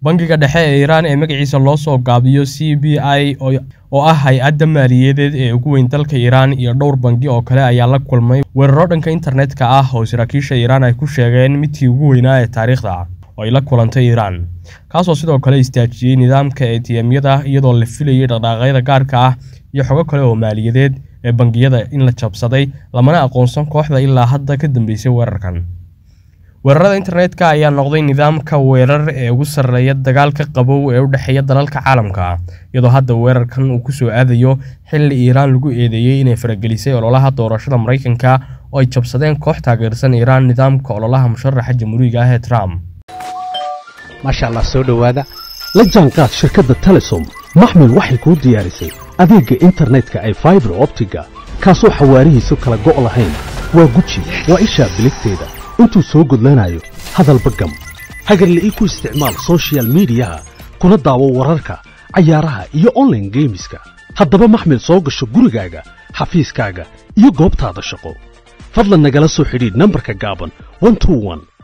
bangiga dhexe ee iiraan ee magaciisa loo soo gaabiyo c b i oo ah hay-adda maaliyadeed ee ugu weyn dalka iiraan iyo dhowr bangi oo kale ayaa la kulmay weeraro dhanka internetka ah oo saraakiisha iiraan ay ku sheegeen midkii ugu weynaa ee taariikhda oo ay la kulantay iiraan kaasoo sidoo kale istaajiyey nidaamka eetiyemyada iyadoo la filayay dhaqdhaaqyada gaarka ah iyo xogo kale oo maaliyadeed ee bangiyada in la jabsaday lamana aqoonsan kooxda ilaa hadda ka dambeysay weerarkan weerarada internetka ayaa noqday nidaamka weerar ee ugu sarreeya dagaalka qabow ee u dhexeeya dalalka caalamka iyadoo hadda weerarkan uu kusoo aadayo xilli iiraan lagu eedeeyey inay faragelisay ololaha doorashada maraykanka oo ay jabsadeen koox taageersan iiraan nidaamka ololaha musharaxa jamhuuriga ah ee trump maasha allah soo dhowaada la jaanqaad shirkadda telesom maxmil waxay kuu diyaarisay adeegga internetka ay faibar optiga kaasoo xawaarihiisu kala go' lahayn waa guji waa ishaa biligteeda intuu soo gudlanayo hadalba gam hagarle ii ku isticmaal sochial midiyaha kuna daawo wararka cayaaraha iyo onlaine geemiska haddaba maxmil soo gasho gurigaaga xafiiskaaga iyo goobtaada shaqo fadlan nagala soo xidhiidh nambarka gaaban